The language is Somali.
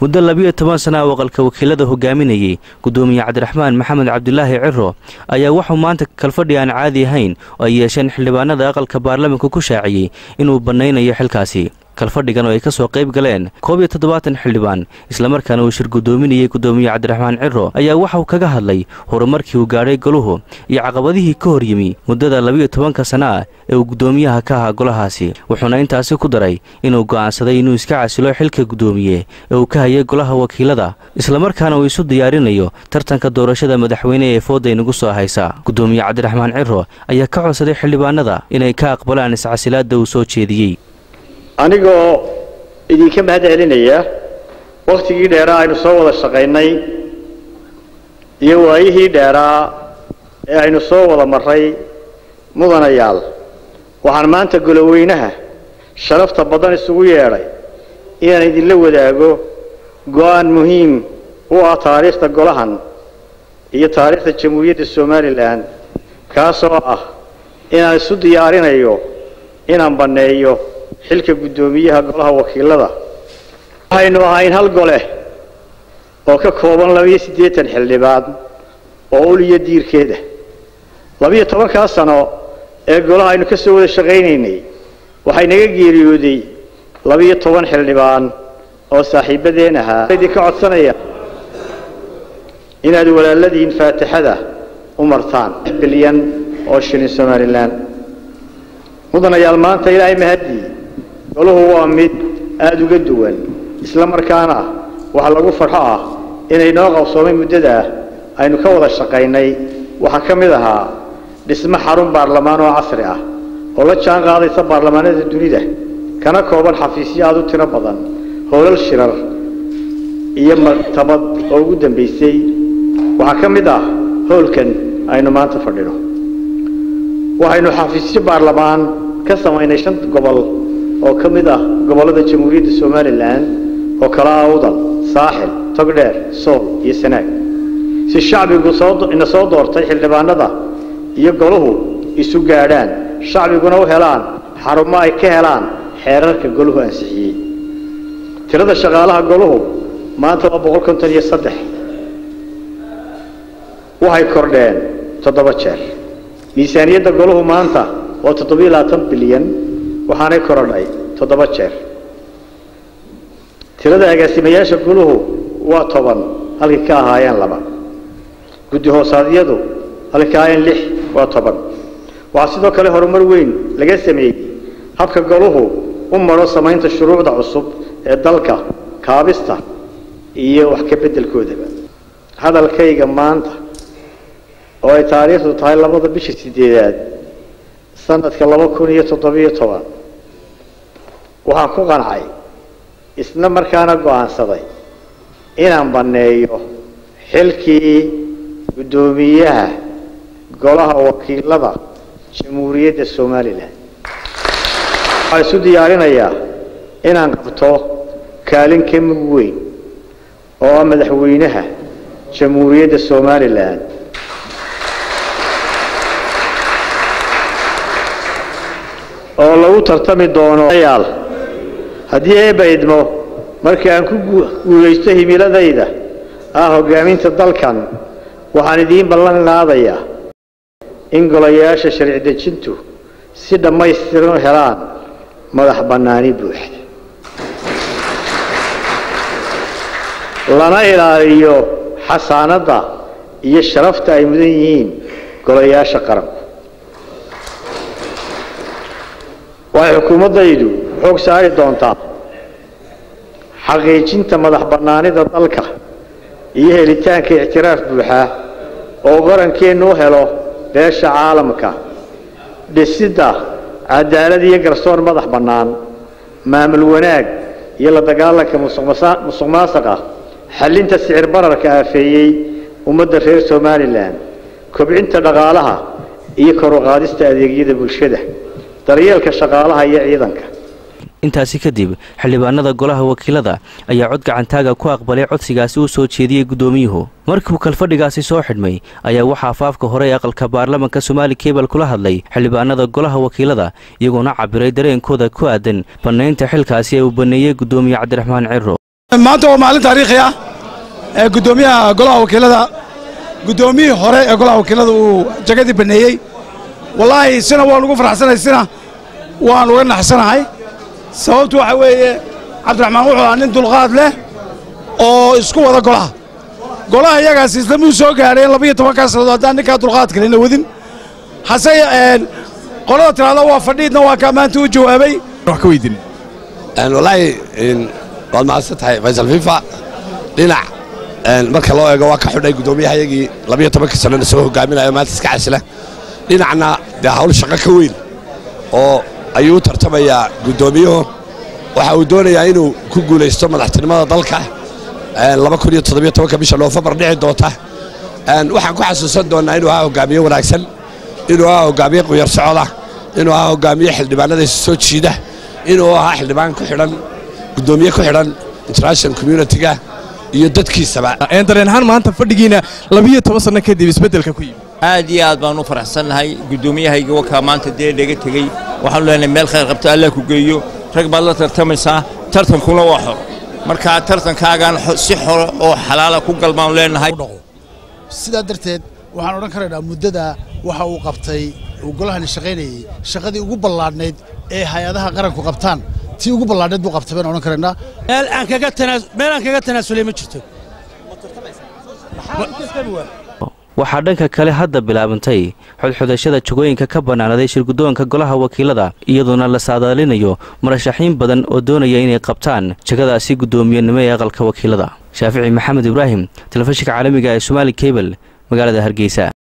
muddo labiyo toban sana oo aqalka wakiilada hogaaminayay gudoomiye cabdiraxmaan maxamed cabdulaahi ciro ayaa wuxuu maanta kalfadhi aan caadi ahayn oo ay yeesheen xildhibaanada aqalka baarlamanka ku shaaciyey inuu bannaynayo xilkaasi kalfadhigan oo ay ka soo qayb galeen koob iyo toddobaatan xildhibaan islamarkaana uu shir guddoominayey gudoomiye cabdiraxmaan ciro ayaa waxauu kaga hadlay horumarkii uu gaadhay goluhu iyo caqabadihii ka hor yimi muddada labiyo tobanka sana ah ee uu guddoomiyaha ka ahaa golahaasi wuxuuna intaasi ku daray inuu go'aansaday inuu iska casilo xilka guddoomiye ee uu ka hayay golaha wakiilada islamarkaana uu isu diyaarinayo tartanka doorashada madaxweyne ee fooda inagu soo haysa guddoomiye cabdiraxmaan ciro ayaa ka codsaday xildhibaanada inay ka aqbalaan iscasilaadda uu soo jeediyey anigoo idinka mahad celinaya wakhtigii dheeraa aynu soo wada shaqaynay iyo waayihii dheeraa ee aynu soo wada marray mudanayaal waxaan maanta goloweynaha sharafta badan isugu yeedhay inaan idinla wadaago go'aan muhiim u ah taariikhda golahan iyo taariikhda jamhuuriyadda somalilan kaasoo ah inaan isu diyaarinayo inaan banneeyo xilka guddoomiyaha golaha wakiilada waxaynu ahayn hal gole oo ka kooban labiyo siddeetan xildhibaan oo ul iyo diirkeeda labiyo tobankaa sano ee golaha aynu ka soo wada shaqaynaynay waxay naga geeriyooday labiyo toban xildhibaan oo saaxiibadeen ahaa idinka codsanaya inaad walaaladiin faatixada u martaan bilyan oo shilin somalilan mudanayaal maanta ilaahay mahadii goluhu waa mid aada uga duwan isla markaana waxa lagu farxo ah inay noo qabsoomay muddadaa aynu ka wada shaqaynay waxaa ka mid ahaa dhismo xarun baarlamaan oo casri ah oo la jaan qaadaysa baarlamaanada dunida kana kooban xafiisyo aada u tiro badan howlal shirar iyo maktabad oo ugu dambaysay waxaa ka mid ah howlkan aynu maanta fadhino waxaynu xafiisyo baarlamaan ka samaynay shan gobol oo ka mid ah gobollada jamhuuriyadda somalilan oo kala ah udal saaxil togdheer sool iyo sanaag si shacbigu ina soo doortay xildhibaanada iyo goluhu isu gaadhaan shacbiguna u helaan xarumo ay ka helaan xeerarka goluhu ansixiyey tirada shaqaalaha goluhu maanta waa boqol konton iyo saddex waxay kordheen toddoba jeer miisaaniyadda goluhu maanta waa toddobiyo labaatan bilyan waxaanay korodhay toddoba jeer tirada agaasimayaasha guluhu waa toban halkay ka ahaayeen laba guddi hoosaadyadu halkay ka ahaayeen lix waa toban waxaa sidoo kale horumar weyn laga sameeyey habka goluhu u maro samaynta shuruucda cusub ee dalka kaabista iyo wax ka beddelkoodaba hadalkayga maanta oo ay taariikhdu tahay labada bisha sideedaad sanadka laba kun iyo toddobiyo toban waxaan ku qancay isla markaana go'aansaday inaan banneeyo xilkii guddoomiyaha golaha wakiilada jamhuuriyadda somalilan waxaan isu diyaarinayaa inaan qabto kaalin ka mug weyn oo ah madaxweynaha jamhuuriyadda somalilan oo lagu tartami doono yaal haddii eebba idmo markii aan ku guulaysto himiladayda ah hoggaaminta dalkan waxaan idiin ballan qaadayaa in golayaasha sharci dejintu si dhammaystiran u helaan madax bannaani buuxda lana ilaaliyo xasaanadda iyo sharafta ay mudan yihiin golayaasha qaranku waxay xukuumaddaydu xoog saari doontaa xaqiijinta madax bannaanida dalka iyo helitaanka ictiraaf buuxa oo qarankeennu u helo beesha caalamka dhisidda cadaalad iyo garsoor madax bannaan maamul wanaag iyo la dagaalanka musuq maasaqa xallinta sicir bararka aafeeyey ummadda reer somalilan kobcinta dhaqaalaha iyo kor u qaadista adeegyada bulshada daryeelka shaqaalaha iyo ciidanka intaasi kadib xildhibaanada golaha wakiilada ayaa cod gacantaaga ku aqbalay codsigaasi u soo jeediyey guddoomiyuhu markiiuu kalfadhigaasi soo xidhmay ayaa waxaa afaafka hore ee aqalka baarlamanka somaali kebal kula hadlay xildhibaanada golaha wakiilada iyagoona cabiray dareenkooda ku aadan bannaynta xilkaasi ee uu banneeyey guddoomiye cabdiraxmaan ciro maanta waa maalin taariikhi ah ee guddoomiyaha golaha wakiilada guddoomiyihii hore ee golaha wakiilada uu jagadii banneeyey wallaahi sina waan ugu farxsanahay sina waan uga naxsanahay sababtu waxa weeye cabdiraxmaan wuxuu ahaa nin dulqaad leh oo isku wada golaha golaha iyagaas islamuu soo gaadheen labiyo tobankaa sannadood haddaan ninkaa dulqaad kalena wadin hase qolada tiraahda waa fadhiidna waa kaa maanta u jawaabay wax ka weydin wallaahi waad mahadsan tahay faysal fifa dhinac marka loo eego waa ka xidhay guddoomiyahayagii labiyo tobanka sannana soo hogaaminayo maanta iska casila dhinacna dee hawl shaqo ka weyn oo ayuu u tartamayaa guddoomiyuhu waxa uu doonayaa inuu ku guulaysto madaxtinimada dalka bisha noofembar dhici doonta waxaan ku xasuusan doonnaa inuu ahaa hogaamiye wanaagsan inuu ahaa hogaamiye quyar socoda inuu ahaa hogaamiye xildhibaanadaysa soo jiida inuu ahaa xildhibaan ku xidhan guddoomiye ku xidhan international communitiga iyo dadkiisaba dareen ahaan maanta fadhigiina labiyo toban sanno kadib isbeddelka ku yimi aad iyo aad baan u faraxsannahay guddoomiyahayga wakaa maanta dee dhaga tegey waxaanu leenahay meel khayr qabta allah ku geeyo rag baad la tartamaysaa tartankuna waa xor markaa tartankaagaan si xoro oo xalaala ku galbaanu leenahay sidaa darteed waxaan odhan karaynaa muddada waxa uu qabtay uu golahani shaqaynayey shaqadii ugu ballaadhnayd ee hay-adaha qaranku qabtaan tii ugu ballaadhnayd buu qabtay baan odhan karaynaa meel aan kaga tanaasulay ma jirto waxaa dhanka kale hadda bilaabantay xodxodashada jagooyinka ka bannaanaday shirguddoonka golaha wakiilada iyadoona la saadaalinayo murashaxiin badan oo doonaya inay qabtaan jagadaasi guddoomiyenimo ee aqalka wakiilada shaafici maxamed ibraahim telefishinka caalamiga ee somaali kebel magaalada hargeysa